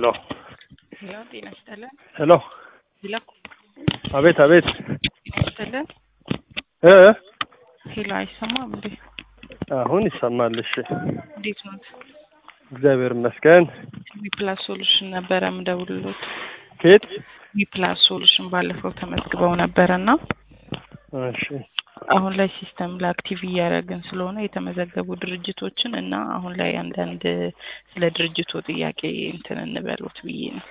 ሄሎ ሄሎ ጤና ይስጥልን። ሄሎ ሄሎ አቤት አቤት ጤና ይስጥልን። እ ሄሎ አይሰማም እንዴ? አሁን ይሰማል። እሺ እንዴት ነው? እግዚአብሔር ይመስገን። ዊፕላስ ሶሉሽን ነበረ ምደውልሎት። ከየት? ዊፕላስ ሶሉሽን ባለፈው ተመዝግበው ነበረና እሺ አሁን ላይ ሲስተም ላይ አክቲቭ እያደረግን ስለሆነ የተመዘገቡ ድርጅቶችን እና አሁን ላይ አንዳንድ ስለ ድርጅቱ ጥያቄ እንትን እንበሉት ብዬ ነው።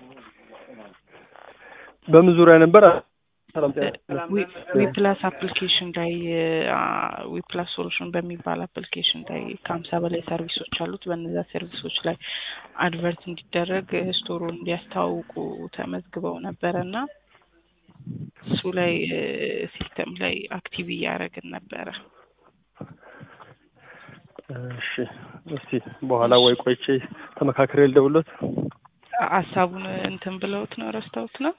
በምን ዙሪያ ነበር? ሰላም ዊፕላስ አፕሊኬሽን ላይ ዊፕላስ ሶሉሽን በሚባል አፕሊኬሽን ላይ ከሀምሳ በላይ ሰርቪሶች አሉት። በእነዚያ ሰርቪሶች ላይ አድቨርት እንዲደረግ ስቶሩን እንዲያስተዋውቁ ተመዝግበው ነበረ እና እሱ ላይ ሲስተም ላይ አክቲቭ እያደረግን ነበረ። እሺ እስቲ በኋላ ወይ ቆይቼ ተመካክሬ ልደውልዎት። ሀሳቡን እንትን ብለውት ነው ረስተውት ነው?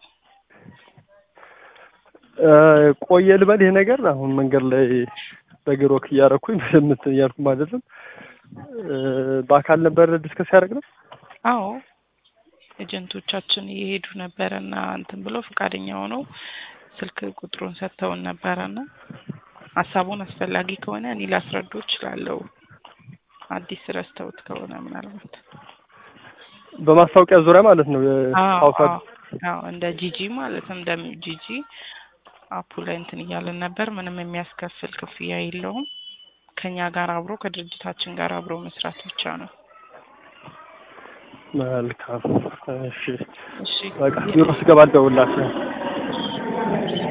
ቆየ ልበል ይሄ ነገር አሁን መንገድ ላይ በእግር ወክ እያደረኩኝ ምንም እንትን እያልኩም አይደለም። በአካል ነበር ዲስከስ ያደረግ ነው። አዎ ኤጀንቶቻችን እየሄዱ ነበረ እና እንትን ብለው ፈቃደኛ ሆነው ስልክ ቁጥሩን ሰጥተውን ነበረ እና ሀሳቡን አስፈላጊ ከሆነ እኔ ላስረዱ እችላለሁ። አዲስ ረስተውት ከሆነ ምናልባት በማስታወቂያ ዙሪያ ማለት ነው። አዎ ሀውሳ አዎ አዎ እንደ ጂጂ ማለት እንደ ጂጂ አፑ ላይ እንትን እያለን ነበር። ምንም የሚያስከፍል ክፍያ የለውም። ከኛ ጋር አብሮ ከድርጅታችን ጋር አብሮ መስራት ብቻ ነው። መልካም እሺ፣ እሺ በቃ ቢሮ ስገባ ልደውልላችሁ።